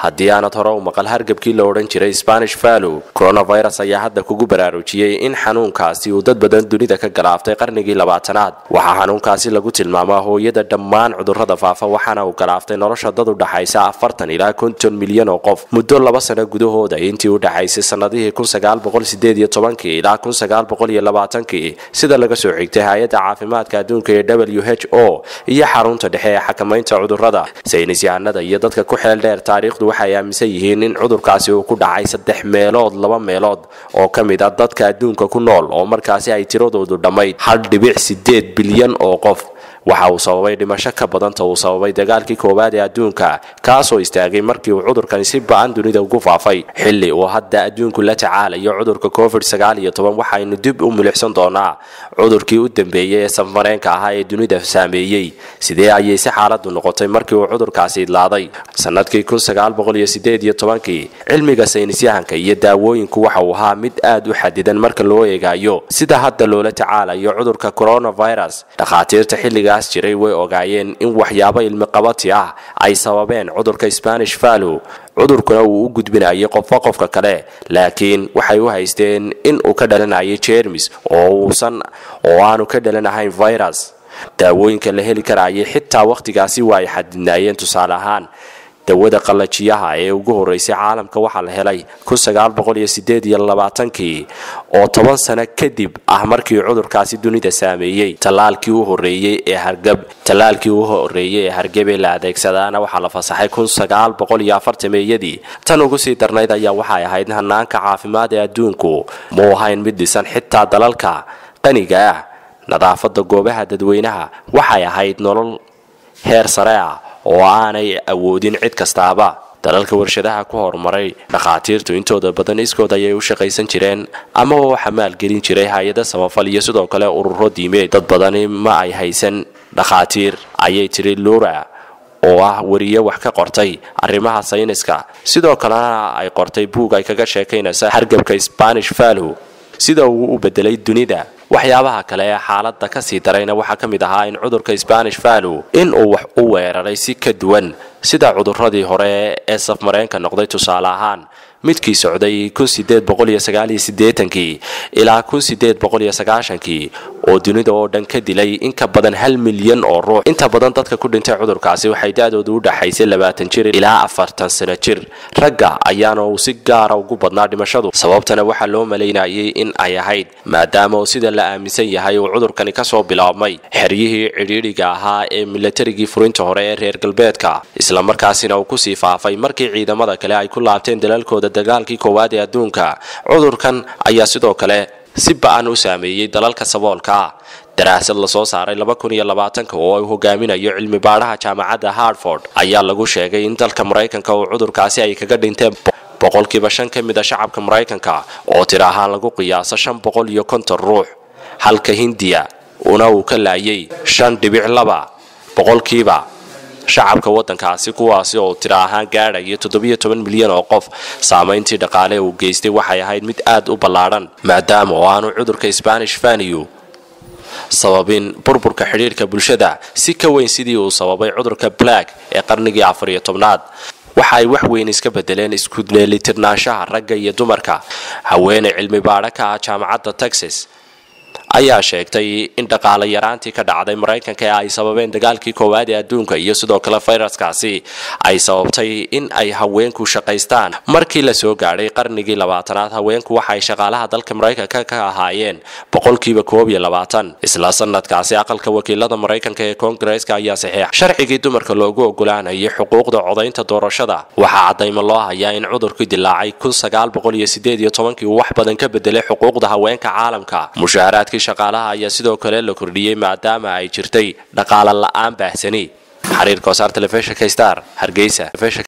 haddii aanad hore u maqal hargabkii la odhan jiray spanish vallow coronavirus ayaa hadda kugu baraarujiyey in xanuunkaasi uu dad badan dunida ka galaaftay qarnigii labaatanaad waxaa xanuunkaasi lagu tilmaamaa hooyada dhammaan cudurrada faafa waxaana uu galaaftay nolosha dad u dhaxaysa afartan ilaa konton milyan oo qof muddo laba sano gudahooda intii u dhaxaysay sannadihii ilaa sida laga soo xigtay hay-adda caafimaadka adduunka ee w h o iyo xarunta dhexe ee xakamaynta cudurrada saynis yahanada iyo dadka ku xeel dheer taariikhdu waxay aaminsan yihiin in cudurkaasi uu ku dhacay saddex meelood laba meelood oo ka mid a dadka adduunka ku nool oo markaasi ay tiradoodu dhammayd hal dhibic sideed bilyan oo qof waxa uu sababay dhimasho ka badanta uu sababay dagaalkii koowaad ee adduunka kaasoo istaagay markii uu cudurkani si ba-an dunida ugu faafay xilli uu hadda adduunku la tacaalayo cudurka covid sagaal iyo toban waxaynu dib u milixsan doonaa cudurkii u dambeeyey ee safareenka ahaa ee dunida saameeyey sidee ayay si xaaladu noqotay markii uu cudurkaasi idlaaday sanadkii kun sagaal boqol iyo sideed iyo tobankii cilmiga saynisyahanka iyo daawooyinku waxa uu ahaa mid aad u xadidan marka loo eegayo sida hadda loola tacaalayo cudurka coronavirus dhakhaatiirta xilliga jiray way ogaayeen in waxyaabo ilmiqabati ah ay sababeen cudurka spanish vallow cudurkuna uu u gudbinayay qofba qofka kale laakiin waxay u haysteen in uu ka dhalanayay jermis oo uusan oo aanu ka dhalanahayn virus daawooyinka la heli karayay xitaa wakhtigaasi waa ay xadidnaayeen tusaale ahaan dawada qallajiyaha ee ugu horeysay caalamka waxaa la helay kii oo toban sano kadib ah markii cudurkaasi dunida saameeyey talaalkii u horeeyey ee hargab talaalkii u horeeyey ee hargebee la adeegsadaana waxaa la fasaxay meeyadii tan ugu sii darnayd ayaa waxay ahayd hanaanka caafimaad ee adduunku muu ahayn mid dhisan xitaa dalalka qaniga ah nadaafada goobaha dadweynaha waxay ahayd nolol heer sare ah oo aanay awoodin cid kastaaba dalalka warshadaha ku horumaray dhakhaatiirtu intooda badan iskood ayay u shaqaysan jireen amaba waxa maalgelin jiray hay-ada samafal iyo sidoo kale ururo diimeed dad badani ma ay haysan dhakhaatiir ayay tiri lura oo ah wariye wax ka qortay arrimaha sayniska sidoo kalena ay qortay buug ay kaga sheekaynaysa hargabka spanish vallow sida uu u bedelay dunida waxyaabaha kale ee xaaladda kasii darayna waxaa ka mid ahaa in cudurka spanish vallow in uu wax u weeraray si ka duwan sida cuduradii hore ee safmareenka noqday tusaale ahaan midkii socday ilaa kii oo dunida oo dhan ka dilay in ka badan hal milyan oo ruux inta badan dadka ku dhintay cudurkaasi waxay da-dooda u dhaxaysay labaatan jir ilaa afartan sano jir ragga ayaana uu si gaara ugu badnaa dhimashadu sababtana waxaa loo malaynayay in ay ahayd maadaama uu sida la aaminsan yahay uu cudurkani kasoo bilaabmay xeryihii cidhiidhiga ahaa ee milatarigii furinta hore ee reer galbeedka islamarkaasina uu kusii faafay markii ciidamada kale ay ku laabteen dalalkooda dagaalkii koowaad ee adduunka cudurkan ayaa sidoo kale si ba-an u saameeyey dalalka saboolka ah daraasad lasoo saaray oo uu hogaaminayo cilmi baadhaha jaamacadda hartford ayaa lagu sheegay in dalka maraykanka uu cudurkaasi ay kaga dhinteen boqolkiiba shan ka mid a shacabka maraykanka oo tir ahaan lagu qiyaaso shan boqol iyo konton ruux halka hindiya una uu ka laayay shan dhibic laba boqolkiiba shacabka wadankaasi kuwaasi oo tira ahaan gaadhaya toddobiyo toban milyan oo qof saamayntii dhaqaale uu geystay waxay ahayd mid aad u ballaadhan maadaama oo aanu cudurka spanish vaniyu sababin burburka xidhiirhka bulshada si ka weyn sidii uu sababay cudurka black ee qarnigii afar iyo tobnaad waxa ay wax weyn iska bedeleen isku dheelitirnaanshaha ragga iyo dumarka haweeney cilmi baadho ka ah jaamacadda texas ayaa sheegtay in dhaqaale yaraantii ka dhacday maraykanka ee ay sababeen dagaalkii koowaad ee adduunka iyo sidoo kale fayraskaasi ay sababtay in ay haweenku shaqaystaan markii la soo gaadhay qarnigii labaatanaad haweenku waxaay shaqaalaha dalka maraykanka ka ahaayeen boqolkiiba koob iyo labaatan isla sanadkaasi aqalka wakiilada maraykanka ee koongareeska ayaa saxiix sharcigii dumarka loogu ogolaanayay xuquuqda codaynta doorashada waxaa cadaymo loo hayaa in cudurkii dilaacay kii uu wax badan ka bedelay xuquuqda haweenka caalamka mushaaraadkii shaqaalaha ayaa sidoo kale la kordhiyey maadaama ay jirtay dhaqaale la-aan baahsani xariirka wasaar telefishinka star hargeysa